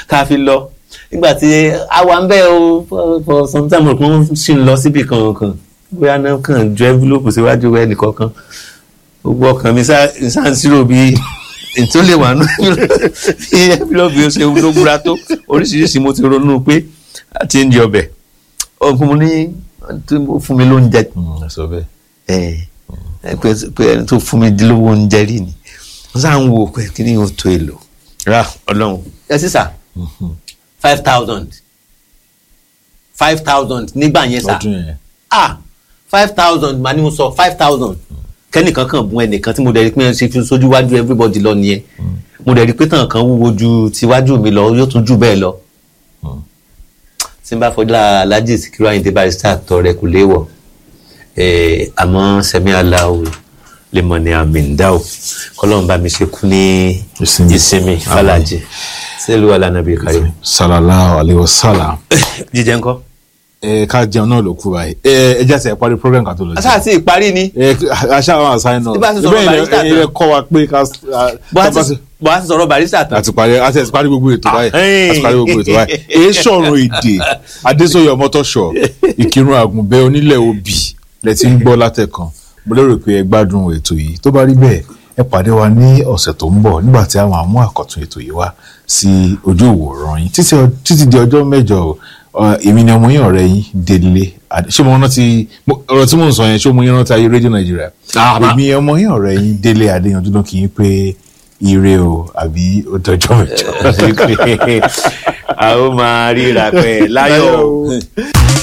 tá a fi lọ nígbà tí àwa ń bẹ́ o for- for some time kan sì ń lọ síbi kankan bóyá náà kàn ju envelope síwájú ẹnì kọ̀ọ̀kan gbogbo ọkàn mi sá sá ń sírò bí ètò lè wà nù bí envelope yóò ṣe ló gbúra tó oríṣiríṣi mo ti ronú pé àti ń di ọbẹ̀ ọkùnrin mo ní tí mo fún mi lóúnjẹ sọ bẹ́ẹ̀. ẹ ẹ pé pé ẹni tó fún mi lówó oúnjẹ rí ni wọ́n sá ń wo pé kí ni yóò tó èlò ra ọlọ́run ẹ sísà five thousand five thousand nígbà yẹn sà ọdún yẹn. ah five thousand màá ní mo sọ five thousand kẹ́nìkan kan bùn ẹnìkan tí mo dẹ̀ rí pé ṣe fi sójú wájú everybody lọ nìyẹn mo dẹ̀ rí pé tàn kan wúwo ju tiwájú mi lọ yóò tún jù bẹ́ẹ̀ lọ tí n bá fọdúrà Alhaji Sikiru Ayinde Barrister tọrẹ kò léwọ̀ eh, àmọ́ sẹ́mi aláwo lè mọ̀ ní àmì ń dá o kọ́lọ́n bá mi ṣe kú ní Ìsinmi. ìsinmi fàlàjì sílùú alánàbí kárí. sallallahu alayhi wa sallam. jíjẹ ńkọ́. ẹ ká jẹun náà ló kú báyìí ẹ ẹ jẹ́ sẹ́ parí program kan tó lọ jẹun. aṣáà sí ìparí ni ẹ aṣá àwọn àṣàyàn náà Bí bá ti sọ̀rọ̀ Barrister ẹ kọ́ wa pé ká bó a ti bó a ti sọ̀rọ̀ Barrister tán. àti parí àti àti parí gbogbo ètò báyìí Ah, àti parí gbogbo ètò báyìí èyí sọ̀rọ̀ èdè adésòye ọmọtọ́ṣọ ìkírun àgùnbẹ́ onílẹ̀ òbí lẹ ti ń gbọ́ látẹ̀kan mo lérò pé ẹ gbádùn ètò yìí tó bá rí bẹ́ẹ̀ ẹ pàdé wa ní ọ̀sẹ̀ tó ń bọ̀ nígbà tí àwọn àmú àkọ́tún ètò yìí wá sí ojú ìwòran yín títí ọ- títí di ọjọ́ mẹ́jọ ọ, èmi ni ọmọ yín ọ̀rẹ́ yín délé Adé- ṣé mo rántí mo- ọ̀rọ̀ tí mò ń sọ yẹn ṣé mo yín rántí ayé rédíò nàìjíríà Ah, ma- èmi ọmọ yín ọ̀rẹ́ yín délé adéyanjú ló kì í pé ire o àbí ó dọjọ́ mẹ́jọ. a ó máa ríra pẹ́ láyọ̀ o.